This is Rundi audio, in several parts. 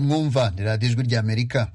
mwumva ni radiyo ijwi ry'amerika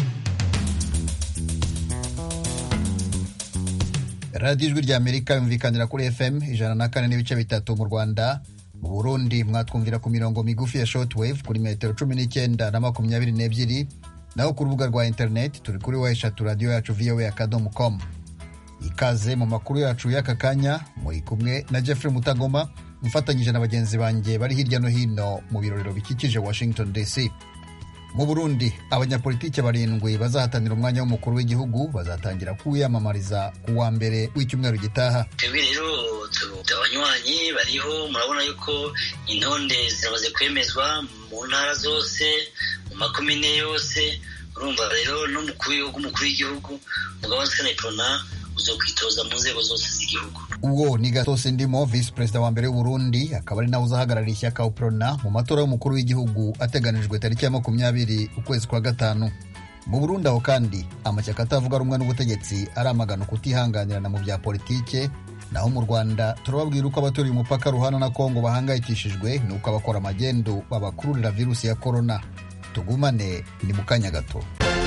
radiyo ijwi ry'amerika yumvikanira kuri fm ijana na kane n'ibice bitatu mu rwanda mu burundi mwatwumvira ku mirongo migufi ya shortwave kuri metero cumi n'icyenda na makumyabiri n'ebyiri naho ku rubuga rwa interineti turi kuri wa eshatu radiyo yacu voa akadomo com ikaze mu makuru yacu y'aka kanya muri kumwe na jeffrey mutagoma mfatanyije na bagenzi banjye bari hirya no hino mu birorero bikikije washington dc mu burundi abanyapolitiki barindwi bazahatanira umwanya w'umukuru w'igihugu bazatangira kuwiyamamariza ku wa mbere w'icyumweru gitaha twebwe rero abanywanyi bariho murabona yuko intonde ziramaze kwemezwa mu ntara zose mu makomine yose urumva rero n'umukuru w'igihugu umukuru w'igihugu umugabo wa seneprona uzokwitoza mu nzego zose z'igihugu uwo ni gatose ndimo visi perezida wa mbere w'uburundi akaba ari nawe uzahagarariye ishyaka uprona mu matora y'umukuru w'igihugu ateganijwe tariki ya makumyabiri ukwezi kwa gatanu mu burundi aho kandi amashyaka atavuga rumwe n'ubutegetsi aramagana kutihanganirana mu bya politike naho mu rwanda turababwira uko abaturiye umupaka ruhana na kongo bahangayikishijwe n'uko abakora amagendo babakururira virusi ya korona tugumane ni mu kanya gato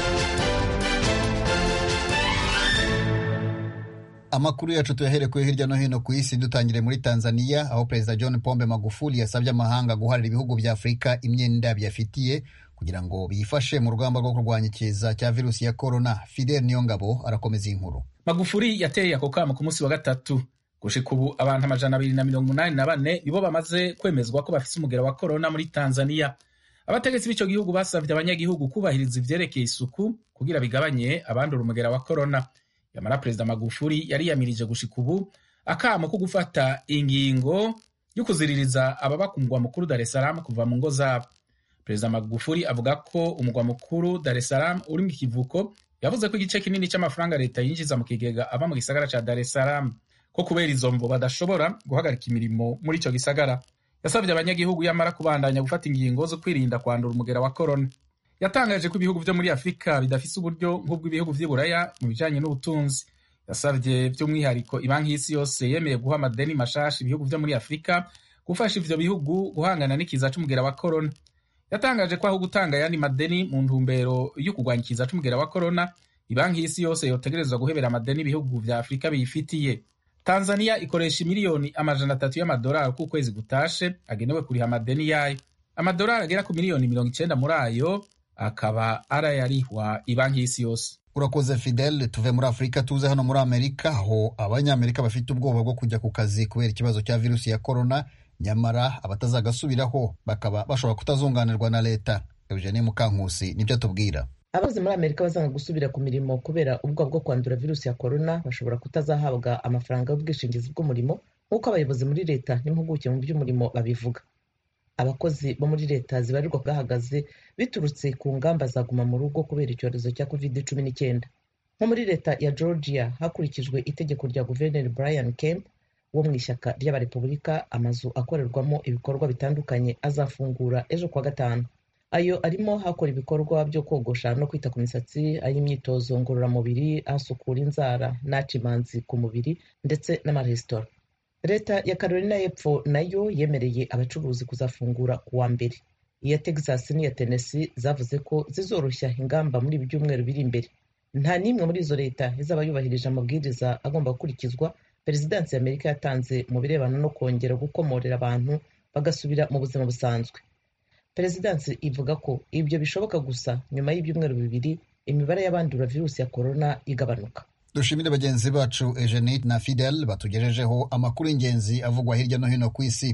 amakuru yacu tuyaherekuye hirya no hino ku isi dutangire muri tanzania aho perezida john pombe magufuli yasabye amahanga guharira ibihugu bya afurika imyenda biyafitiye kugira ngo biyifashe mu rugamba rwo kurwanya ikiza cya virusi ya korona fidel niyongabo arakomeza iyi nkuru magufuli yateye ako kamo ku munsi wa gatatu gushika ubu abantu amajana abiri na mirongo umunani na bane nibo bamaze kwemezwa ko bafise umugera wa korona muri tanzania abategetsi b'ico gihugu basavye abanyagihugu kubahiriza ivyerekeye isuku kugira bigabanye abandura umugera wa korona yamara perezida magufuli yariyamirije gushika ubu akamo ko gufata ingingo yo kuziririza ababa ku mugwa mukuru dar es salaam kuva mu ngo zabo perezida magufuli avuga ko umugwa mukuru dar es salaam uri mu kivuko yavuze ko igice kinini cy'amafaranga leta yinjiza mu kigega ava mu gisagara ca dar es salaam ko kubera izo mvo badashobora guhagarika imirimo muri ico gisagara yasabye abanyagihugu yamara kubandanya gufata ingingo zo kwirinda kwandura umugera wa korona yatangaje ko ibihugu vyo muri afurika bidafise uburyo nk'ubw'ibihugu vy'i buraya mu bijanye n'ubutunzi yasavye by'umwihariko ibanki y'isi yose yemeye guha amadeni mashasha ibihugu vyo muri afurika gufasha ivyo bihugu guhangana n'ikiza c'umugera wa korona yatangaje ko aho gutanga ayandi madeni mu ntumbero yo kurwanya ikiza c'umugera wa korona ibanki y'isi yose yotegerezwa guhebera amadeni ibihugu vya afurika biyifitiye tanzania ikoresha miliyoni amajana atatu y'amadolari ku kwezi gutashe agenewe kuriha amadeni yayo amadolari agera ku miliyoni mirongo icenda muri ayo akaba arayarihwa ibanki y'isi yose urakoze fidel tuve muri afurika tuze hano muri amerika aho abanyamerika bafite ubwoba bwo kujya ku kazi kubera ikibazo cya virusi ya korona nyamara abatazagasubiraho bakaba bashobora kutazunganirwa na leta eugenie mukankusi nibyo atubwira abakozi muri amerika bazanga gusubira ku mirimo kubera ubwoba bwo kwandura virusi ya korona bashobora kutazahabwa amafaranga y'ubwishingizi bw'umurimo nk'uko abayobozi muri leta n'impuguke mu by'umurimo babivuga abakozi bo muri leta zibarirwa bwahagaze biturutse ku ngamba za guma mu rugo kubera icyorezo cya covid cumi n'icyenda nko muri leta ya georgia hakurikijwe itegeko rya guverineri brian kemp wo mu ishyaka ry'abarepubulika amazu akorerwamo ibikorwa bitandukanye azafungura ejo kuwa gatanu ayo arimo hakora ibikorwa byo kogosha no kwita ku misatsi ay'imyitozo ngororamubiri asukura inzara n'aca imanzi ku mubiri ndetse n'amaresitora leta ya carolina y'epfo nayo yemereye abacuruzi kuzafungura ku wa mbere iya texas n'iya tennessee zavuze ko zizoroshya ingamba muri ibi byumweru biri imbere nta n'imwe muri izo leta izaba yubahirije amabwiriza agomba gukurikizwa perezidansi ya amerika yatanze mu birebana no kongera gukomorera abantu bagasubira mu buzima busanzwe perezidansi ivuga ko ibyo bishoboka gusa nyuma y'ibyumweru bibiri imibare y'abandura virusi ya korona igabanuka dushimire bagenzi bacu eugenie na fidel batugejejeho amakuru y'ingenzi avugwa hirya no hino ku isi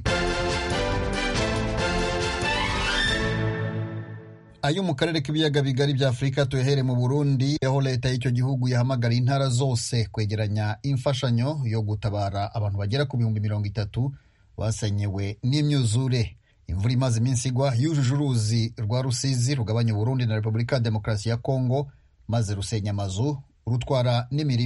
ayo mu karere k'ibiyaga bigari bya afurika tuyahere mu burundi aho leta y'icyo gihugu yahamagariye intara zose kwegeranya imfashanyo yo gutabara abantu bagera ku bihumbi mirongo itatu basenyewe n'imyuzure imvura imaze iminsi igwa yujuje uruzi rwa rusizi rugabanya uburundi na repubulika ya demokarasi ya kongo maze rusenya amazu rutwara n'imirima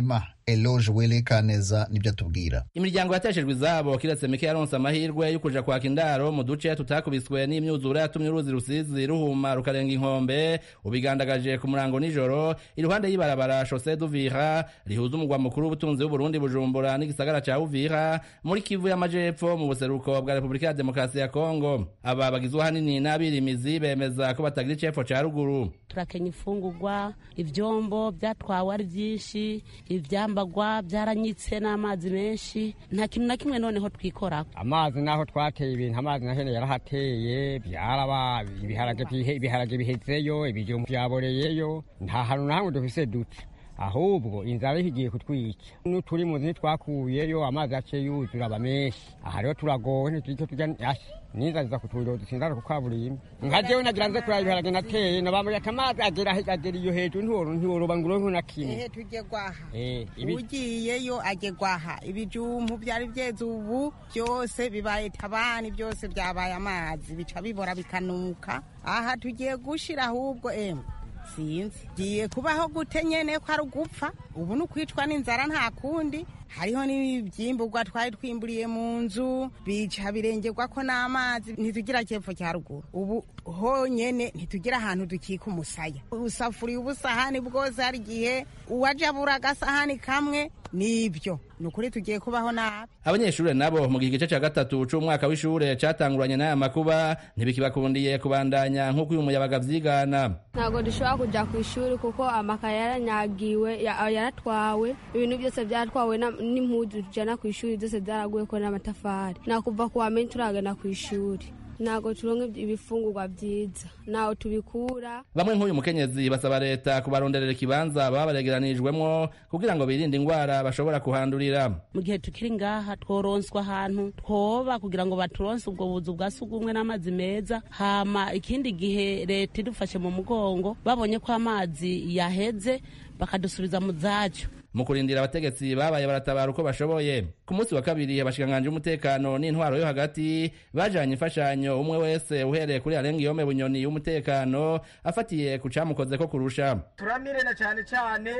eloge wele kaneza nibyo atubwira imiryango yateshejwe izabo kiretse mike yaronse amahirwe yo kuja kwaka indaro mu duce tutakubiswe n'imyuzure yatumye uruzi rusizi ruhuma rukarenga inkombe ubigandagaje ku murango nijoro iruhande y'ibarabara shose duvira rihuza umugwa mukuru w'ubutunzi w'uburundi bujumbura n'igisagara ca uvira muri kivu y'amajepfo mu buseruko bwa repubulika ya demokarasi ya kongo aba bagizwe ahanini n'abirimizi bemeza ko batagira icepfo ca ruguru turakenya ifungurwa ivyombo vyatwawe ari vyinshi ivyambagwa vyaranyitse n'amazi menshi nta kintu na kimwe noneho twikorako amazi naho twateye ibintu amazi na hene yarahateye byaraba ibiharage bihe- ibiharage bihezeyo ibijumbu vyaboreyeyo nta hantu na hamwe dufise duca ahubwo inzara igiye kutwica n'uturi mu nzu ntitwakuyeyo amazi yaciye yuzura aba menshi aha rero turagowe ntituriko turya ashi n'inzara iza kuturiro dusinzara ku kaburimbi nka jewe nagira nze kuraba ibiharage nateye nabambuye ati amazi agera agera iyo hejuru ntiworo ntiworoba ngo uronke na kimwe ehe tujye gwaha Eh, ibi- ugiyeyo ajye gwaha ibijumbu byari byeze ubu byose bibaye tabani byose byabaye amazi bica bibora bikanuka aha tugiye gushira ahubwo emwe sinzi giye kubaho gute nyene ko ari ugupfa ubu ni ukwicwa n'inzara nta kundi hariho n'ibyimburwa twari twimburiye mu nzu bica birengerwa ko n'amazi ntitugira cyepfo cya ruguru ubu honyene ntitugira ahantu dukika umusaya usafuriye ubusahani bwose hari igihe uwaje abura agasahani kamwe nibyo ni ukuri tugiye kubaho nabi abanyeshuri nabo mu gihe igice cya gatatu c'umwaka w'ishure catanguranye n'aya makuba ntibikibakundiye kubandanya nk'uko uyu muyabaga vyigana ntabwo dushobora kujya ku ishuri kuko amakaye yaranyagiwe ya- yaratwawe ibintu byose byatwawe na- n'impuzu tujyana ku ishuri byose byaraguye ko n'amatafari nakuva ku wa menshi turagana ku ishuri ntabwo turonka ibifungurwa byiza ntaho tubikura bamwe nk'uyu mukenyezi basaba leta kubaronderera ikibanza baba baregeranijwemwo kugira ngo birinde ingwara bashobora kuhandurira mu gihe tukiri ngaha tworonswa ahantu twoba kugira ngo baturonse ubwo buzu bwa sugumwe n'amazi meza hama ikindi gihe leta idufashe mu mugongo babonye ko amazi yaheze bakadusubiza mu zacu mu kurindira abategetsi babaye baratabara uko bashoboye ku munsi wa kabiri abashikanganje umutekano n'intwaro yo hagati bajanye imfashanyo umwe wese uhereye kuri arenga iyome bunyoni y'umutekano afatiye ku camukozeko kurusha turamire na cyane cyane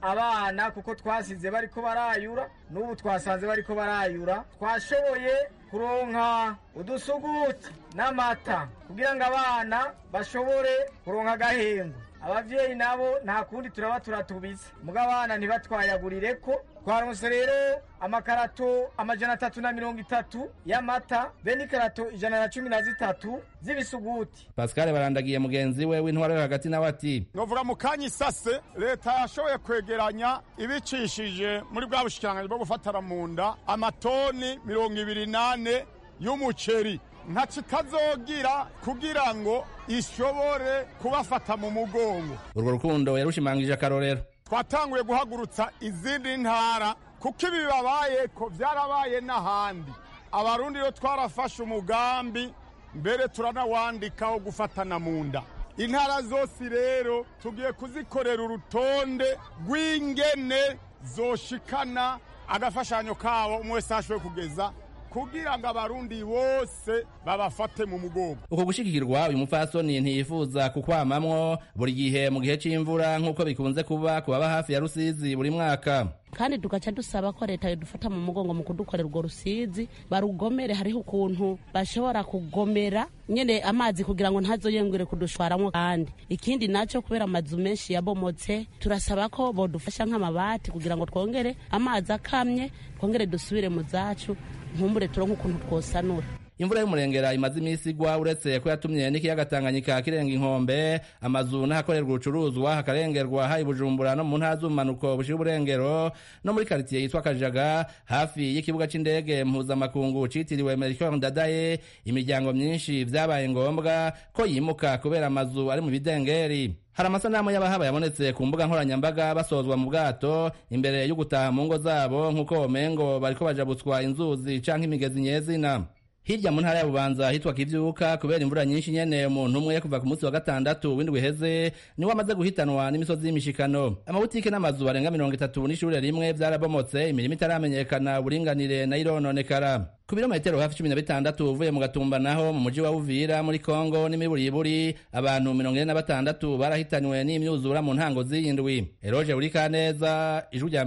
abana kuko twasize bariko barayura n'ubu twasanze bariko barayura twashoboye kuronka udusuguti n'amata kugira ngo abana bashobore kuronka agahengo abavyeyi nabo nta kundi turaba turatubiza muga abana ntibatwayagurire ko twaronse rero amakarato amajana atatu na mirongo itatu y'amata be n'ikarato ijana na cumi na zitatu z'ibisuguti pascal barandagiye mugenzi we w'intwaro yo hagati nawe ati novuga mu kanya isase leta yashoboye kwegeranya ibicishije muri bwa bushikiranganji bwo gufatana mu nda amatoni mirongo ibiri nane y'umuceri ntaco itazogira kugira ngo ishobore kubafata mu mugongo urwo rukundo yarushimangije akarorero twatanguye guhagurutsa izindi ntara kuko ibi bibabaye ko byarabaye n'ahandi abarundi rero twarafashe umugambi mbere turanawandika wo gufatana mu nda intara zose rero tugiye kuzikorera urutonde rw'ingene zoshikana agafashanyo kabo umwe wese ashoboye kugeza kugira ngo abarundi bose babafate mu mugongo uko gushigikirwa uyu mupfasoni ntiyifuza kukwamamwo buri gihe mu gihe c'imvura nk'uko bikunze kuba ku baba hafi ya rusizi buri mwaka kandi tugaca dusaba ko leta yodufata mu mugongo mu kudukorera urwo rusizi barugomere hariho ukuntu bashobora kugomera nyene amazi kugira ngo ntazoyengere kudushwaramwo kandi ikindi naco kubera amazu menshi yabomotse turasaba ko bodufasha nk'amabati kugira ngo twongere amazi akamye twongere dusubire mu zacu nkumbure turonke ukuntu twosanura imvura y'umurengera imaze iminsi igwa uretse ko yatumye n'ikiyaga tanganyika kirenga inkombe amazu n'ahakorerwa urucuruzwa hakarengerwa hari bujumbura no mu ntara z'ubumanuko bushira uburengero no muri karitsiye yitwa kajaga hafi y'ikibuga c'indege mpuzamakungu citiriwe melchior ndadaye imiryango myinshi vyabaye ngombwa ko yimuka kubera amazu ari mu bidengeri hari amasanamu y'abahaba yabonetse ku mbuga nkoranyambaga basozwa mu bwato imbere yo gutaha mu ngo zabo nk'uko womengo bariko bajabutswa inzuzi canke imigezi nyezina hirya mu ntara ya bubanza hitwa kivyuka kubera imvura nyinshi nyene umuntu umwe kuva ku munsi wa gatandatu w'indwi iheze niwe amaze guhitanwa n'imisozi y'imishikano amabutike n'amazu arenga mirongo itatu n'ishure rimwe vyarabomotse imirimo itaramenyekana uburinganire nayo irononekara ku birometero hafi cumi na bitandatu uvuye mu gatumba naho mu muji wa uvira muri kongo n'imiburiburi abantu mirongo ine na batandatu barahitanywe n'imyuzura mu ntango z'iyindwi eroje buri kaneza ijwi rya amerika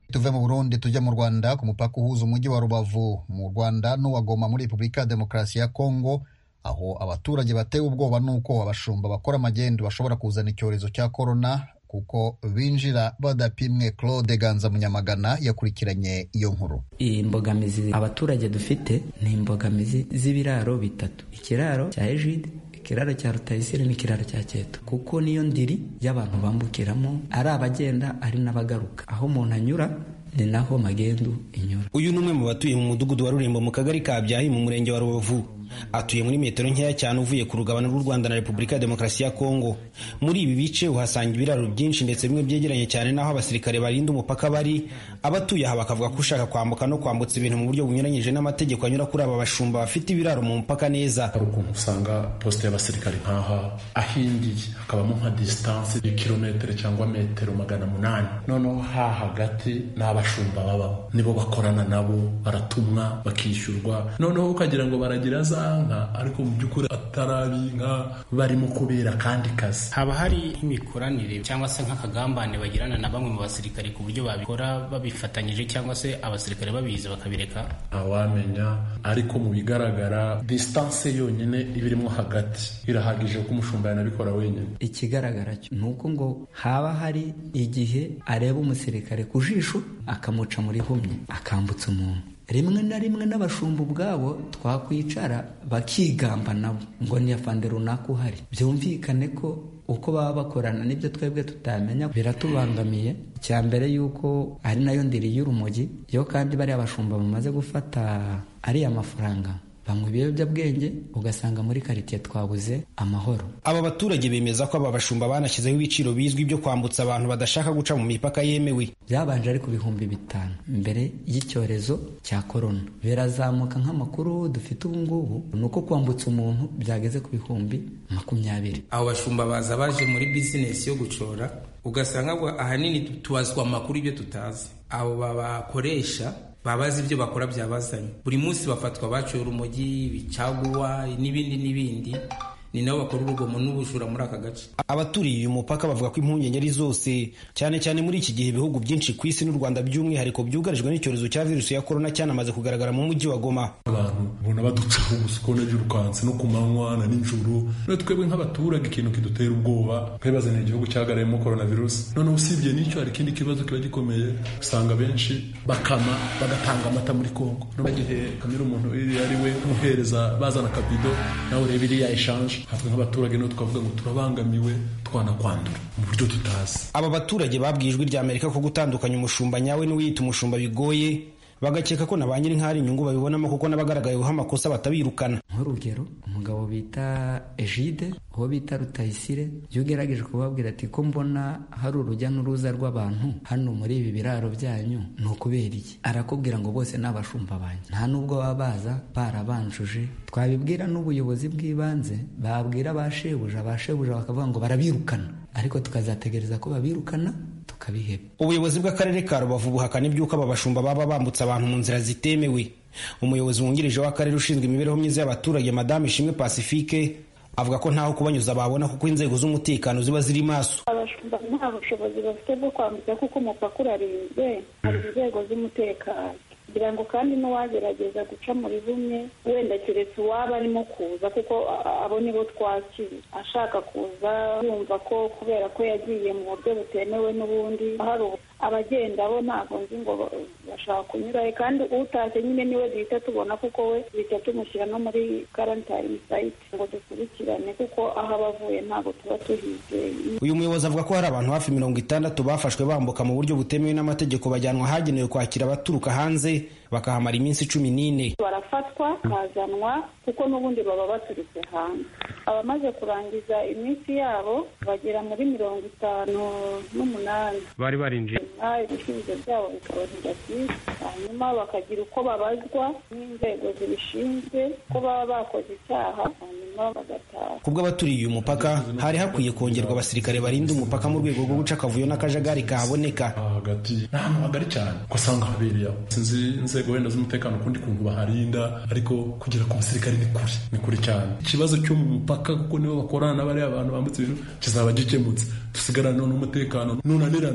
tuve mu burundi tujya mu rwanda ku mupaka uhuza umujyi wa rubavu mu rwanda n'uwa goma muri repubulika ya demokarasi ya kongo aho abaturage batewe ubwoba n'uko abashumba bakora amagendu bashobora kuzana icyorezo cya korona kuko binjira badapimwe claude ganza munyamagana yakurikiranye iyo nkuru imbogamizi abaturage dufite ni imbogamizi z'ibiraro bitatu ikiraro cya ejide ikiraro cya rutayisire n'ikiraro cya keto kuko niyo ndiri y'abantu bambukiramo ari abagenda ari n'abagaruka aho umuntu anyura ni naho magendu inyura uyu ni umwe mu batuye mu mudugudu wa rurembo mu kagari ka byahi mu murenge wa rubavu atuye muri metero nkeya cyane uvuye ku rugabano rw'u rwanda na repubulika ya demokarasi ya kongo muri ibi bice uhasanga ibiraro byinshi ndetse bimwe byegeranye cyane n'aho abasirikare barinda umupaka bari abatuye aha bakavuga ko ushaka kwambuka no kwambutsa ibintu mu buryo bunyuranyije n'amategeko anyura kuri aba bashumba bafite ibiraro mu mupaka neza hari ukuntu usanga posite y'abasirikare nk'aha ahingiye hakabamo nka disitanse y'ikirometero cyangwa metero magana munani noneho ha hagati ni abashumba babamo nibo bakorana nabo baratumwa bakishyurwa noneho ukagira ngo baragira za nka ariko mu by'ukuri atari inka barimo kubera kandi kazi haba hari imikoranire cyangwa se nk'akagambane bagirana na bamwe mu basirikare ku buryo babikora babifatanyije cyangwa se abasirikare babizi bakabireka ntawamenya ariko mu bigaragara disitanse yonyine iba irimo hagati irahagije ko umushumba yanabikora wenyine ikigaragara cyo ni uko ngo haba hari igihe areba umusirikare ku jisho akamuca muri humye akambutsa umuntu rimwe na rimwe n'abashumba ubwabo twakwicara bakigamba nabo ngo ni afande runaka uhari byumvikane ko uko baba bakorana n'ibyo twebwe tutamenya biratubangamiye icya mbere y'uko ari nayo ndiri y'urumogi yo kandi bariya bashumba bamaze gufata ariya mafaranga banywa ibiyobyabwenge ugasanga muri karitsiye twabuze amahoro aba baturage bemeza ko aba bashumba banashyizeho ibiciro bizwi byo kwambutsa abantu badashaka guca mu mipaka yemewe byabanje ari ku bihumbi bitanu mbere y'icyorezo cya korona birazamuka nk'amakuru dufite ubu ngubu ni uko kwambutsa umuntu byageze ku bihumbi makumyabiri abo bashumba baza baje muri bizinesi yo gucora ugasanga ahanini tubazwa amakuru ibyo tutazi abo babakoresha baba bazi ibyo bakora byabazanye buri munsi bafatwa baciye urumogi bicaguwa n'ibindi n'ibindi ni nabo bakora urugomo n'ubujura muri aka gace abaturiye uyu mupaka bavuga ko impungenge ari zose cyane cyane muri iki gihe ibihugu byinshi ku isi n'u rwanda by'umwihariko byugarijwe n'icyorezo cya virusi ya korona cyanamaze kugaragara mu mujyi wa goma abantu ubona baducaho gusa ukabona birukanse no ku manywa na nijoro none twebwe nk'abaturage ikintu kidutera ubwoba twibaza ni igihugu cyagarayemo korona virusi noneho usibye n'icyo hari ikindi kibazo kiba gikomeye usanga benshi bakama bagatanga amata muri kongo bagihe kamera umuntu iriya ari we umuhereza bazana akabido nawe ureba iriya eshanje hatwe nk'abaturage niho twavuga ngo turabangamiwe twanakwandura mu buryo tutazi aba baturage babwiye ijwi rya amerika ko gutandukanya umushumba nyawe n'uwiyita umushumba bigoye bagakeka ko na ba nyiri nk'ahari inyungu babibonamo kuko n'abagaragayeho amakosa batabirukana nk'urugero umugabo bita ejide uwo bita rutayisire iyo ugerageje kubabwira ati ko mbona hari urujya n'uruza rw'abantu hano muri ibi biraro byanyu ni ukubera iki arakubwira ngo bose ni abashumba banjye nta n'ubwo baba baza barabanjuje twabibwira n'ubuyobozi bw'ibanze babwira ba shebuja ba shebuja bakavuga ngo barabirukana ariko tukazategereza ko babirukana tukabiheba ubuyobozi bw'akarere ka rubavu buhakana iby'uko aba bashumba baba bambutsa abantu mu nzira zitemewe umuyobozi wungirije w'akarere ushinzwe imibereho myiza y'abaturage madamu ishimwe pacifique avuga ko ntaho kubanyuza babona kuko inzego z'umutekano ziba ziri maso abashumba nta bushobozi bafite bwo kwambutsa kuko umupaka urarinzwe hari inzego z'umutekano kugira ngo kandi n'uwagerageza guca muri bumwe wenda keretse uwaba arimo kuza kuko abo nibo twakira ashaka kuza yumva ko kubera ko yagiye mu buryo butemewe n'ubundi hari abagenda bo ntabwo nzi ngo bashaka kunyurayo kandi utashye nyine niwe duhita tubona kuko we duhita tumushyira no muri karantayini sayiti ngo dukurikirane kuko aho aba avuye ntabwo tuba tuhizeye uyu muyobozi avuga ko hari abantu hafi mirongo itandatu bafashwe bambuka mu buryo butemewe n'amategeko bajyanwa ahagenewe kwakira abaturuka hanze bakahamara iminsi cumi n'ine barafatwa bakazanwa kuko n'ubundi baba baturutse hanze abamaze kurangiza iminsi yabo bagera muri mirongo itanu n'umunani bari barinjiye ibisubizo byabo bikaba byiza hanyuma bakagira uko babazwa n'inzego zibishinzwe ko baba bakoze icyaha hanyuma bagataha ku bw'abaturiye uyu mupaka hari hakwiye kongerwa abasirikare barinda umupaka mu rwego rwo guca akavuyo n'akajagari kahaboneka hagati ni ahantu hagari cyane ko asanga habereye aho sinzi inzego wenda z'umutekano ukundi kuntu baharinda ariko kugera ku basirikare ni kure ni kure cyane ikibazo cyo mu mupaka kuko nibo bakorana n'abariya abantu bambutse ibintu kizaba gikemutse dusigarane n'umutekano nunanirana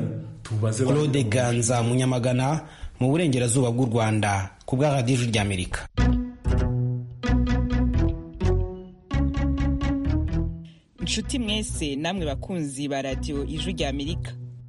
tubaze claude ganza munyamagana mu burengerazuba bw'u rwanda ku bwa radiyo ijwi ry'amerika inshuti mwese namwe bakunzi ba radiyo ijwi ry'amerika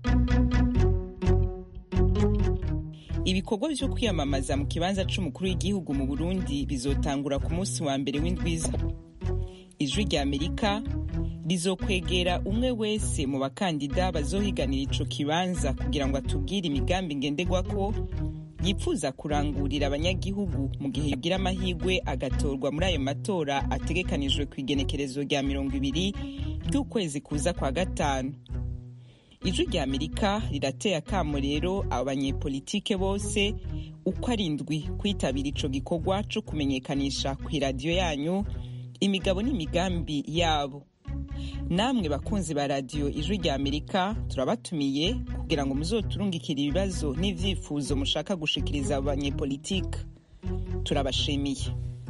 ibikorwa byo kwiyamamaza mu kibanza c'umukuru w'igihugu mu burundi bizotangura ku munsi wa mbere w'indwiza ijwi ry'amerika rizokwegera umwe wese mu bakandida bazohiganira ico kibanza kugira ngo atubwire imigambi ngenderwako yifuza kurangurira abanyagihugu mu gihe yogira amahirwe agatorwa muri ayo matora ategekanijwe ku igenekerezo rya mirongo ibiri ry'ukwezi kuza kwa gatanu ijwi rya amerika rirateye akamo rero abanyepolitike bose uko ari indwi kwitabira ico gikorwa co kumenyekanisha ku iradiyo yanyu imigabo n'imigambi yabo namwe bakunzi ba radiyo ijwi rya amerika turabatumiye kugira ngo muzoturungikire ibibazo n'ivyifuzo mushaka gushikiriza abanyepolitike turabashimiye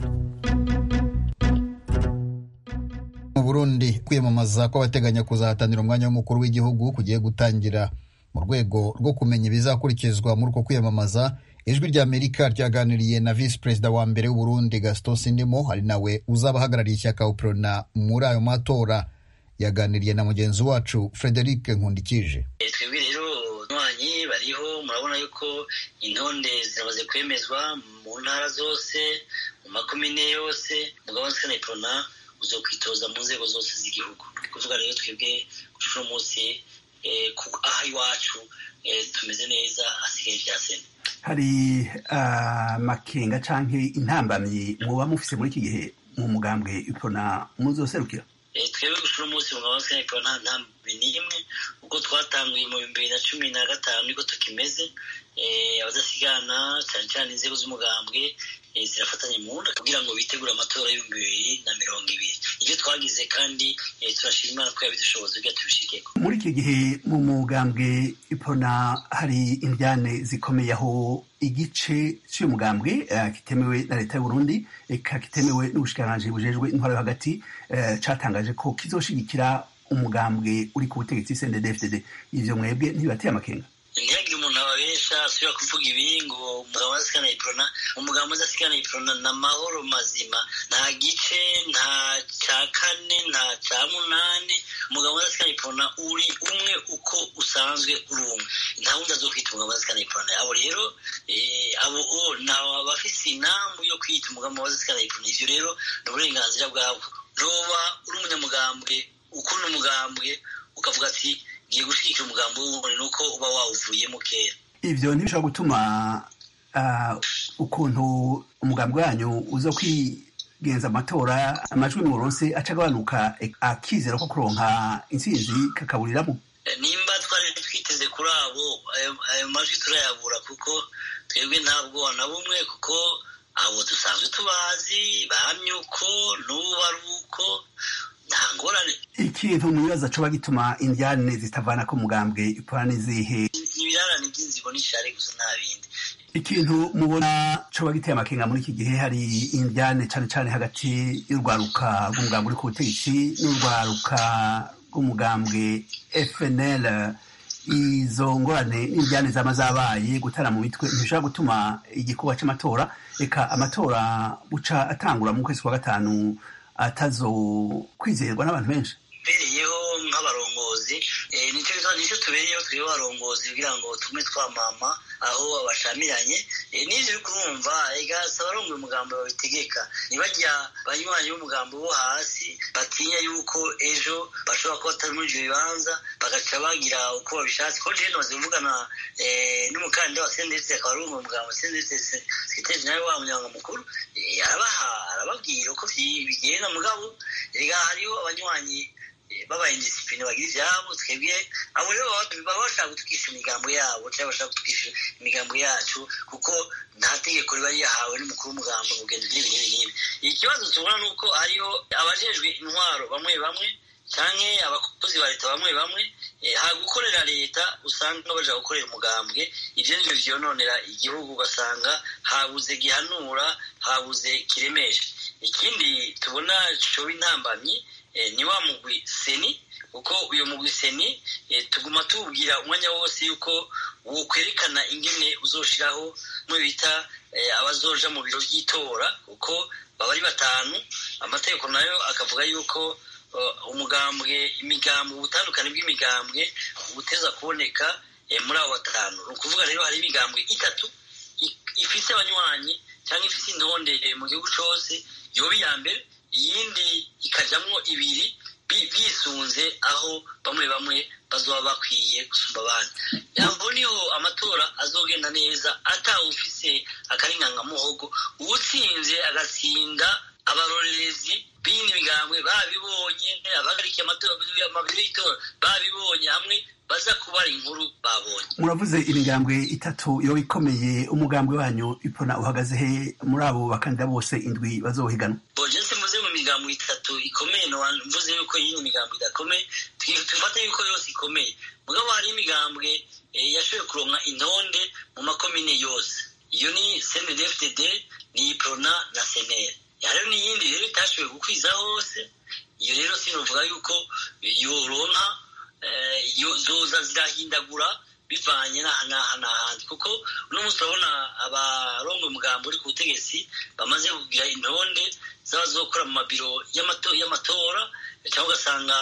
mu burundi kwiyamamaza kw'abateganya kuzahatanira umwanya w'umukuru w'igihugu kugiye gutangira mu rwego rwo kumenya ibizakurikizwa muri uko kwiyamamaza ijwi rya amerika ryaganiriye na visi perezida wa mbere w'uburundi gaston sindimo ari nawe uzaba ahagarariye ishyaka uprona muri ayo matora yaganiriye na mugenzi wacu frederic nkundikije twebwe rero abanywanyi bariho murabona yuko intonde ziramaze kwemezwa mu ntara zose mu makomine yose mugabo nsikana iprona uzo kwitoza mu nzego zose z'igihugu ni kuvuga rero twebwe uno munsi aha iwacu tumeze neza hasigaye ibya sena hari amakenga canke intambamyi muba mufise muri iki gihe mu mugambwe iprona muzoserukira twebwe gushira umunsi mu mabanga ya nta ntambi n'imwe ubwo twatanguye mu bihumbi bibiri na cumi na gatanu niko tukimeze abadasigana cyane cyane inzego z'umugambwe zirafatanya mu nda kugira ngo bitegure amatora y'ibihumbi bibiri na mirongo ibiri ibyo twagize kandi turashima imana ko yabidushoboza kugira tubishikeko muri iki gihe mu mugambwe ipona hari indyane zikomeye aho igice cy'uyu mugambwe kitemewe na leta y'uburundi eka kitemewe n'ubushikiranganji bujejwe intwaro yo hagati catangaje ko kizoshigikira umugambwe uri ku butegetsi cndd ivyo mwebwe ntibibateye amakenga ntihagire umuntu ababesha asubira kuvuga ibi ngo umugabo udasigana iprona umugabo udasigana iprona ni amahoro mazima nta gice nta cya kane nta cya munani umugabo udasigana iprona uri umwe uko usanzwe uri umwe nta wundi azo kwita umugabo udasigana iprona abo rero abo ntawe bafise inambu yo kwita umugabo udasigana iprona ivyo rero ni uburenganzira bwabo ntuba uri umunyamugambwe ukunda umugambwe ukavuga ati ngiye gushyigikira umugambi w'ubundi ni uko uba wawuvuyemo kera ivyo ntibishobora gutuma ukuntu umugambi wanyu uza kwigenza amatora amajwi mu buronse aca agabanuka akizera ko kuronka intsinzi kakaburiramo nimba twari twiteze kuri abo ayo majwi turayabura kuko twebwe ntabwo na bumwe kuko abo dusanzwe tubazi bahamye uko n'ubu ari uko nta ngorane ikintu mubibaza coba gituma indyane zitavana ko mugambwe ipora n'izihe ibirarane by'inzigo n'ishari gusa nta bindi ikintu mubona coba giteye amakenga muri iki gihe hari indyane cane cane hagati y'urwaruka rw'umugambwe uri ku butegetsi n'urwaruka rw'umugambwe fnl izo ngorane n'indyane zama zabaye gutara mu mitwe ntibishobora gutuma igikorwa c'amatora reka amatora buca atangura mu kwezi kwa gatanu atazo kwizerwa n'abantu benshi bereyeho nk'abarongozi nicyo tubereyeho twebwe abarongozi kugira ngo tume twamama aho abashamiranye n'ivyo uri kurumva egasa abarongoye umugambo babitegeka ntibajya banywanyi b'umugambo wo hasi batinya yuko ejo bashobora kuba batari muri ivyo bibanza bagaca bagira uko babishatse ko jewe nomaze kuvugana n'umukandida wa sendetse akaba ari umwe umugambo sendetse sekretari nawe wa munyanga mukuru arabaha arababwira uko bigenda mugabo ega hariho abanywanyi babaye indisipline bagira ivyabo twebwe abo rero baba bashaka gutukisha imigambo yabo cyangwa bashaka gutukisha imigambo yacu kuko nta tegeko riba ryahawe n'umukuru w'umugambo ngo ugenda n'ibi n'ibi n'ibi ikibazo tubona ni uko hariho abajejwe intwaro bamwe bamwe canke abakozi ba leta bamwe bamwe ha gukorera leta usanga baja gukorera umugambwe ivyo nivyo vyononera igihugu ugasanga habuze gihanura habuze kiremesha ikindi tubona coba intambamyi ni wa mugwi seni kuko uyu mugwi seni tuguma tuwubwira umwanya wose yuko wokwerekana ingene uzoshiraho mwe bita abazoja mu biro by'itora kuko baba ari batanu amategeko nayo akavuga yuko umugambwe imigambwe ubutandukane bw'imigambwe buteza kuboneka muri abo batanu ni ukuvuga rero hari imigambwe itatu ifise abanywanyi cyangwa ifise intonde mu gihugu cyose yoba iya mbere iyindi ikajamwo ibiri bisunze aho bamwe bamwe bazoba bakwiye gusumba abandi aho niho amatora azogenda neza atawufise akaringangamuhogo uwutsinze agatsinda abarorerezi b'indi migambwe babibonye abahagarikiye amabiro y'itora babibonye hamwe baza kubara inkuru babonye muravuze imigambwe itatu yoba ikomeye umugambwe wanyu ipona uhagaze he muri abo bakandida bose indwi bazohiganwa boje mvuze mu migambo itatu ikomeye mvuze yuko yindi migambo idakomeye tufate yuko yose ikomeye mugabo hari imigambwe yashoboye kuronka intonde mu makomine yose iyo ni cndfdd ni iprona na senere hariho n'iyindi rero itashoboye gukwiza hose iyo rero sinovuga yuko yoronka zoza zirahindagura bivanye n'aha n'ahandi kuko uno munsi urabona abarongo umugambo uri ku butegetsi bamaze kugira intonde z'abazokora mu mabiro y'amatora cyangwa ugasanga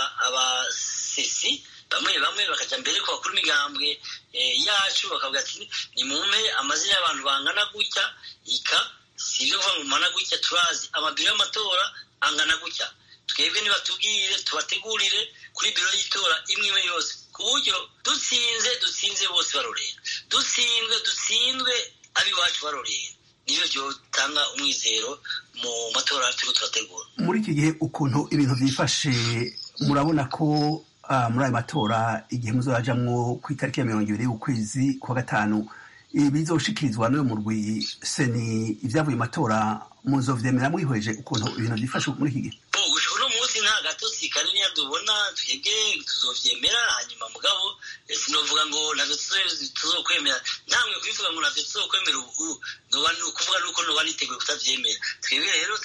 abasesi bamwe bamwe bakajya mbere ku bakuru imigambwe yacu bakavuga ati ni mumpe amazina y'abantu bangana gutya ika si ibyo kuvuga ngo mumana gutya turazi amabiro y'amatora angana gutya twebwe nibatubwire tubategurire kuri biro y'itora imwe imwe yose ku buryo dutsinze dutsinze bose barorera dutsinzwe dutsinzwe ab'iwacu barorera nibyo byotanga umwizero mu matora turiko turategura muri iki gihe ukuntu ibintu byifashe murabona ko muri ayo matora igihe muzajamwo ku itariki ya mirongo ibiri y'ukwezi kwa gatanu bizoshikirizwa n'uyu murwi seni ibyavuye matora muzovyemera mwihweje ukuntu ibintu byifashe muri iki gihe gushika uno munsi nta gatosi kanini tubona twebwe tuzovyemera hanyuma mugabo sinovuga ngo navyo tuzokwemera ntamwe kubivuga ngo navyo tuzokwemera ubu ni ukuvuga nuko noba niteguye kutavyemera twebwe rero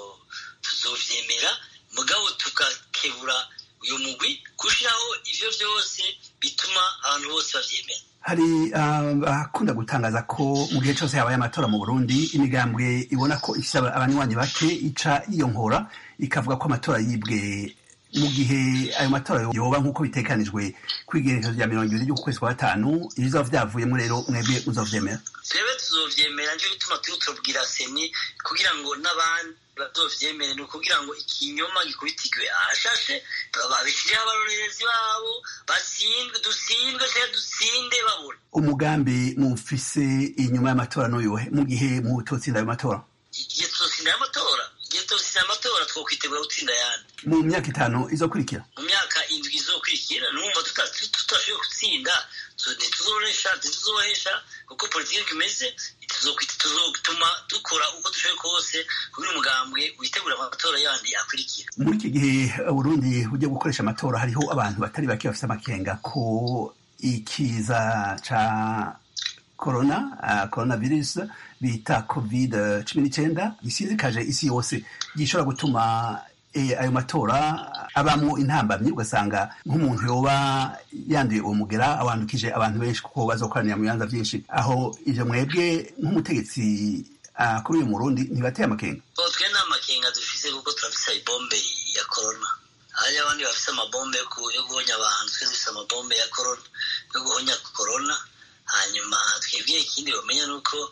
tuzovyemera mugabo tukakebura uyu mugwi gushiraho ivyo vyose bituma abantu bose bavyemera hari abakunda gutangaza ko mu gihe cyose habaye amatora mu burundi imigambwe ibona ko ifite abanywanyi bake ica yiyonkora ikavuga ko amatora yibwe mu gihe ayo matora yoba nk'uko bitekanijwe kwigerekezo rya mirongo ibiri ry'ukwezi kwa gatanu ibizaba vyavuyemo rero mwebwe muzovyemera twebwe tuzovyemera nico gituma turiko turabwira seni kugira ngo n'abandi bazovyemere ni ukugira ngo ikinyoma gikubitirwe ahashashe babishiriho abarorerezi babo batsindwe dutsindwe cyangwa dutsinde babona umugambi mufise inyuma y'amatora n'uyuhe mu gihe mutotsinda ayo matora igihe tuzotsinda ayo matora igihe tuzotsinda amatora twokwitegura gutsinda ayandi mu myaka itanu izokurikira mu myaka indwi izokurikira numva tutashoboye gutsinda ntituzoresha ntituzohesha kuko politiki imeze tuzotuma dukora uko dushoboye kose kugira umugambwe witegura amatora yandi akurikira muri iki gihe burundi ujya gukoresha amatora hariho abantu batari bake bafite amakenga ko ikiza ca corona uh, coronavirus bita covid cumi n'icyenda gisizikaje isi yose gishobora gutuma ayo matora abamwo intambamyi ugasanga nk'umuntu yoba yanduye uwo mugera awandukije abantu benshi kuko bazokoranira mu bibanza byinshi aho ivyo mwebwe nk'umutegetsi kuri uyu murundi ntibateye amakenga twe nta makenga dufise kuko turafise ibombe ya korona hari abandi bafise amabombe yo guhonya abantu twe dufise amabombe ya korona yo guhonya korona hanyuma twebwe ikindi bamenya ni uko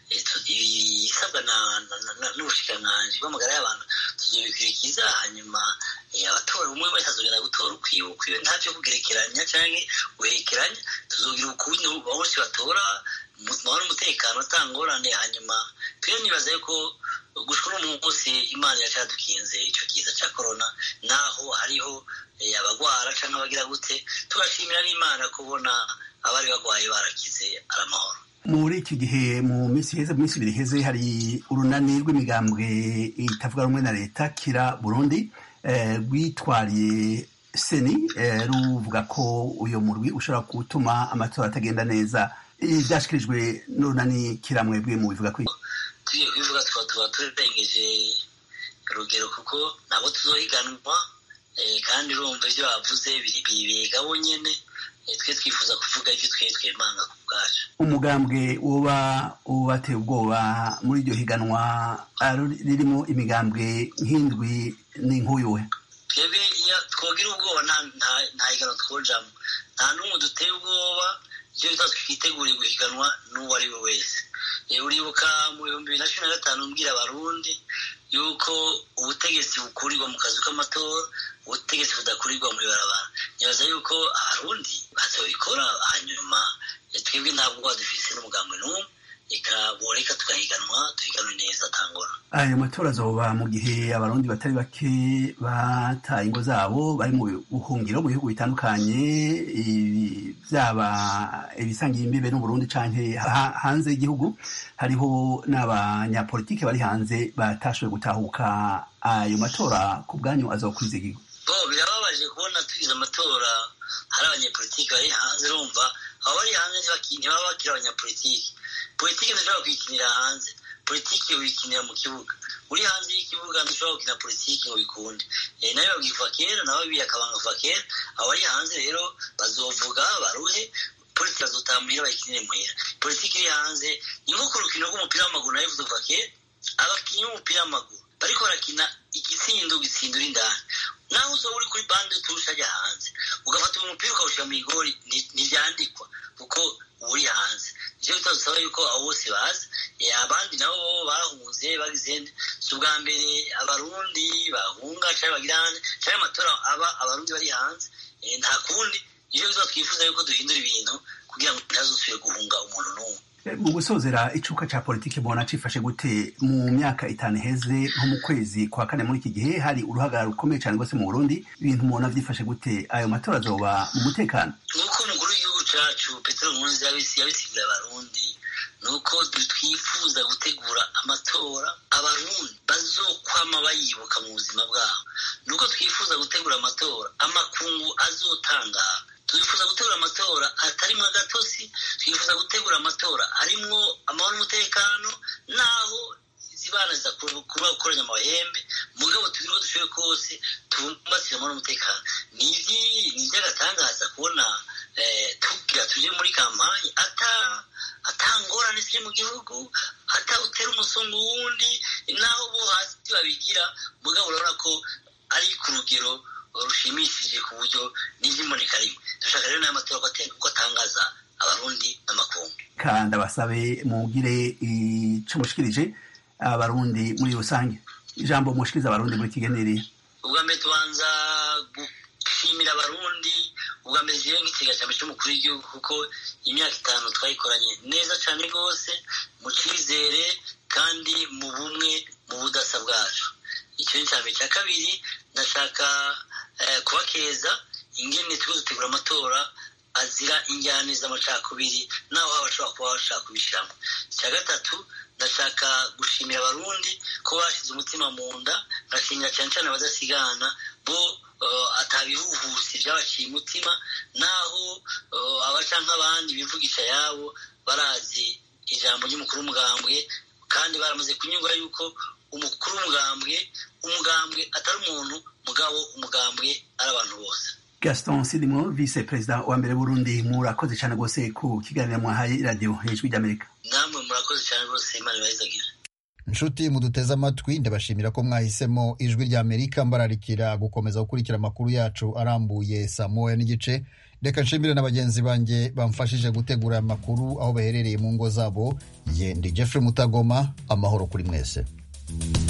ibisabwa n'ubushikiranganji bw'amagara y'abantu tuzobikurikiza hanyuma abatora umwe wese azogenda gutora ukwiwe ukwiwe nta vyo kugerekeranya canke guhekeranya tuzogira ukuntu bose batora mahoro n'umutekano atangorane hanyuma twe nibaza yuko gushika uno munsi imana iracadukinze ico kiza ca korona naho hariho abagwara canke abagira gute tugashimira n'imana kubona abari bagwaye barakize ari amahoro muri iki gihe mu minsi iheze mu minsi ibiri iheze hari urunani rw'imigambwe itavuga rumwe na leta kira burundi rwitwariye seni ruvuga ko uyu murwi ushobora gutuma amatora atagenda neza byashyikirijwe n'urunani kira mwebwe mu bivuga ko tugiye kubivuga tukaba tuba turengeje urugero kuko nabo tuzohiganwa kandi urumva ibyo bavuze biga bonyine twe twifuza kuvuga ibyo twe twemanga ku bwacu umugambwe uba ubateye ubwoba muri iryo higanwa ririmo imigambwe nk'indwi n'inkuyu we twebwe iyo twogira ubwoba nta higanwa twojamo nta n'umwe duteye ubwoba icyo bita twiteguriye guhiganwa n'uwo ari we wese uribuka mu bihumbi bibiri na cumi na gatanu mbwira abarundi yuko ubutegetsi bukurirwa mu kazu k'amatora ubutegetsi budakurirwa muri barabara ntibaza yuko abarundi bazabikora hanyuma twebwe ntabwo dufise n'umugambi n'umwe reka boreka tugahiganwa tuhiganwe neza atangora ayo matora azoba mu gihe abarundi batari bake bataye ingo zabo bari mu buhungiro mu bihugu bitandukanye byaba ibisangiye imbibe n'uburundi canke hanze y'igihugu hariho n'abanyapolitike bari hanze batashoboye gutahuka ayo matora ku bwanyu azokwizigirwa bo birababaje kubona tugize amatora hari abanyapolitike bari hanze urumva abo bari hanze ntibaba bakiri abanyapolitike politiki ntushobora kuyikinira hanze politiki uyikinira mu kibuga uri hanze y'ikibuga ntushobora gukina politiki ngo bikunde nayo babwiva kera nabo biyakabanga kuva kera abo bari hanze rero bazovuga baruhe politiki bazotaha muhira bayikinire muhira politiki iri hanze ni nko ku rukino rw'umupira w'amaguru nayo bivuze kuva kera abakinnyi b'umupira w'amaguru bariko barakina igitsindo gitsindura indani naho uzoba uri kuri bande turusha ajya hanze ugafata umupira ukawushyira mu igori ntibyandikwa kuko uri hanze nicyo bitadusaba yuko abo bose baza abandi nabo bahunze bagize si ubwa mbere abarundi bahunga cyangwa bagira hanze cyangwa amatora aba abarundi bari hanze nta kundi nicyo bituma twifuza yuko duhindura ibintu kugira ngo ntazusubire guhunga umuntu n'umwe mu gusozera icuka ca politiki mubona cifashe gute mu myaka itanu iheze nko mu kwezi kwa kane muri iki gihe hari uruhagarara rukomeye cyane rwose mu burundi ibintu mubona vyifashe gute ayo matora azoba mu mutekano nuko umukuru w'igihugu cacu petero nkurunziza yabisigura abarundi nuko twifuza gutegura amatora abarundi bazokwama bayibuka mu buzima bwabo nuko twifuza gutegura amatora amakungu azotangara twifuza gutegura amatora atarimwo agatosi twifuza gutegura amatora arimwo amahoro n'umutekano naho zibana ziza kuba gukoranya amahembe mugabo tugire uko dushoboye kose tubumbatire amahoro n'umutekano ni iby'agatangaza kubona tugira tuje muri kampanye ata atangorane ziri mu gihugu atawutera umusongo wundi naho bo hasi babigira mugabo urabona ko ari ku rugero rushimishije ku buryo n'iby'imboneka rimwe dushaka rero n'amatora ko atangaza abarundi n'amakungu kandi abasabe mugire ico mushikirije abarundi muri rusange ijambo mushikiriza abarundi muri kigeneriye ubwa mbere tubanza gushimira abarundi ubwa mbere jewe nk'ikiga cyambere cy'umukuru w'igihugu kuko imyaka itanu twayikoranye neza cyane rwose mu cyizere kandi mu bumwe mu budasa bwacu icyo ni cyambere cya kabiri ndashaka kubakeza ingene turi dutegura amatora azira injyane z'amacakubiri naho haba bashobora kuba bashaka kubishyiramo icya gatatu ndashaka gushimira abarundi ko bashyize umutima mu nda ngashimira cyane cyane abadasigana bo atabihuhusi byabaciye umutima naho abaca nk'abandi bivugisha yabo barazi ijambo ry'umukuru w'umugambwe kandi baramaze kunyurwa yuko umukuru w'umugambwe umugambwe atari umuntu mugabo umugambwe ari abantu bose gaston sidimo vice perezida wa mbere burundi murakoze cyane rwose ku kiganiro mwahaye radiyo hejuru ry'amerika namwe murakoze cyane rwose imana ibahizagira inshuti muduteze amatwi ndabashimira ko mwahisemo ijwi ry'amerika mbararikira gukomeza gukurikira amakuru yacu arambuye saa moya n'igice reka nshimire na bagenzi banjye bamfashije gutegura amakuru aho baherereye mu ngo zabo ye ndi jeffrey mutagoma amahoro kuri mwese